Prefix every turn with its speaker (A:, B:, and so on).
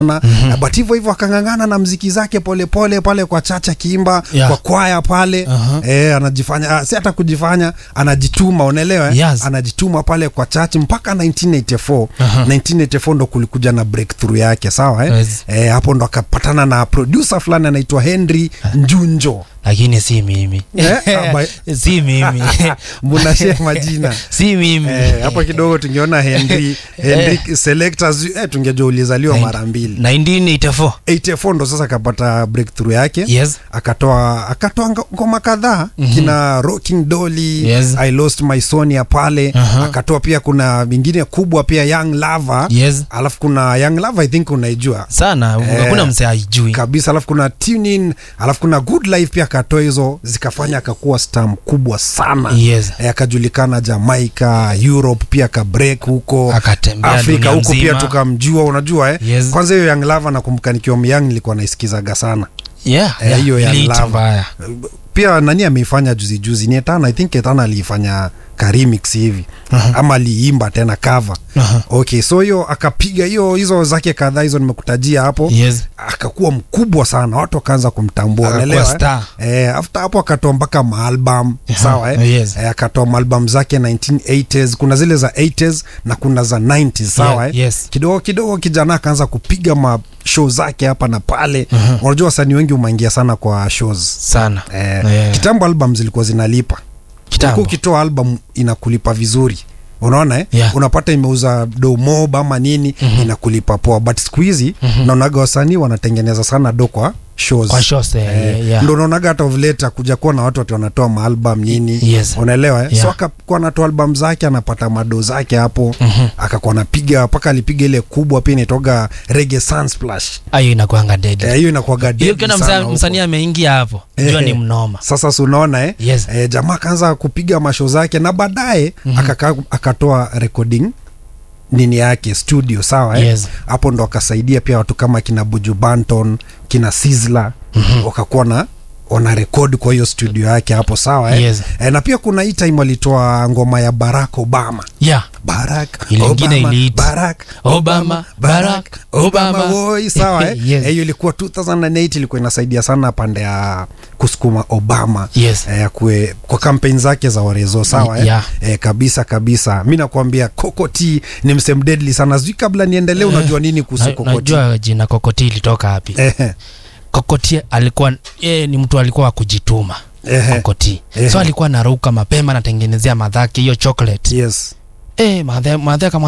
A: mm-hmm. but hivyo hivyo akang'ang'ana na mziki zake polepole pole, pale kwa chacha kiimba
B: Yeah.
A: kwa kwaya pale
B: Uh-huh.
A: eh, anajifanya ah, si hata kujifanya anajituma unaelewa eh?
B: Yes.
A: anajituma pale kwa chachi mpaka 1984
B: Uh-huh.
A: 1984 ndo kulikuja na breakthrough yake sawa eh?
B: Yes.
A: Eh, hapo ndo akapatana na producer fulani anaitwa Henry Njunjo
B: lakini si mimi
A: Eh, aba-
B: si mimi
A: munashare majina
B: si mimi
A: Eh, hapo kidogo tungeona Henry Henry selectors eh, tungejua ulizaliwa
B: Nine-
A: mara mbili
B: 1984
A: 84 ndo sasa akapata breakthrough yake
B: yes
A: akatoa akatoa ngo- ngoma kadhaa mm-hmm. kina rocking dolly
B: Yes.
A: i lost my sonia pale
B: Aha.
A: akatoa pia kuna mingine kubwa pia young lava
B: yes
A: alafu kuna young lava i think unaijua
B: sana
A: Eh,
B: hakuna mse aijui
A: kabisa alafu kuna tuning alafu kuna good life pia akatoa hizo zikafanya akakuwa star mkubwa sana
B: yes
A: Eh, akajulikana jamaica europe pia akabreak huko
B: Akatembea
A: afrika
B: dunia
A: huko pia
B: mzima.
A: tukamjua unajua eh?
B: Yes.
A: kwanza hiyo young lava nakumbuka nikiwa myang nilikuwa naisikizaga sana
B: yeah,
A: Eh,
B: yeah.
A: hiyo ya
B: Iliitwa
A: lava.
B: mbaya
A: pia nani ameifanya juzi juzi ni etana i think etana aliifanya karimix hivi
B: Aha.
A: ama aliimba tena cover
B: Aha.
A: okay so hiyo akapiga hiyo hizo zake kadhaa hizo nimekutajia hapo
B: yes
A: akakuwa mkubwa sana watu wakaanza kumtambua
B: Akakuwa
A: unaelewa eh?
B: star.
A: eh, after hapo akatoa mpaka maalbum
B: Aha,
A: sawa eh?
B: yes.
A: eh, akatoa maalbum zake 1980s kuna zile za 80s na kuna za 90s sawa
B: Yeah,
A: eh?
B: yes.
A: kidogo kidogo kijana akaanza kupiga ma show zake hapa na pale
B: Aha.
A: unajua wasanii wengi umeingia sana kwa shows
B: sana
A: eh,
B: Yeah.
A: kitambo album zilikuwa zinalipa
B: Kitambo.
A: Ulikuwa ukitoa album inakulipa vizuri unaona eh?
B: Yeah.
A: unapata imeuza do mob ama nini mm-hmm. inakulipa poa but siku hizi mm-hmm. naonaga wasanii wanatengeneza sana do kwa shows
B: kwa shows eh,
A: Eh,
B: yeah.
A: ndo unaonaga hata of late kuja kuwa na watu wati wanatoa maalbum nini
B: Yes.
A: unaelewa eh?
B: Yeah.
A: so akakuwa anatoa album zake anapata mado zake hapo
B: Mhm.
A: akakuwa anapiga mpaka alipiga ile kubwa pia inaitoga Reggae Sunsplash
B: ayo inakuanga dead
A: Eh, hiyo inakuwaga
B: hiyo
A: deadly
B: ukiona
A: sana
B: msa-
A: huko.
B: msanii ameingia hapo
A: Eh,
B: jua ni
A: eh.
B: mnoma
A: sasa si unaona eh?
B: Yes.
A: eh, jamaa akaanza kupiga masho zake na baadaye
B: Mhm.
A: akaka, akatoa recording nini yake studio sawa eh?
B: Yes.
A: hapo ndo akasaidia pia watu kama kina buju banton kina sizla mm-hmm. wakakuwa na wana rekodi kwa hiyo studio yake hapo sawa eh?
B: Yes.
A: eh, na pia kuna hii time walitoa ngoma ya barack obama
B: yeah
A: Barack
B: Ile ingine
A: Obama,
B: iliitwa
A: Barack
B: Obama, Barack
A: Obama
B: Obama.
A: woi sawa eh?
B: Yes.
A: Eh, hiyo ilikuwa 2008 ilikuwa inasaidia sana pande ya kusukuma Obama
B: Yes.
A: eh, kwe, kwa kampeni zake za Orezo sawa eh?
B: Yeah.
A: Eh, kabisa kabisa mi nakwambia Kokoti ni msem deadly sana sijui kabla niendelee unajua nini kuhusu
B: Na-
A: Kokoti
B: najua jina kokoti ilitoka wapi
A: eh,
B: kokoti alikuwa yeye ni mtu alikuwa wa kujituma
A: eh,
B: kokoti
A: Ehe.
B: so alikuwa anaruka mapema anatengenezea madhake hiyo chocolate
A: yes
B: eh madhe madhe kama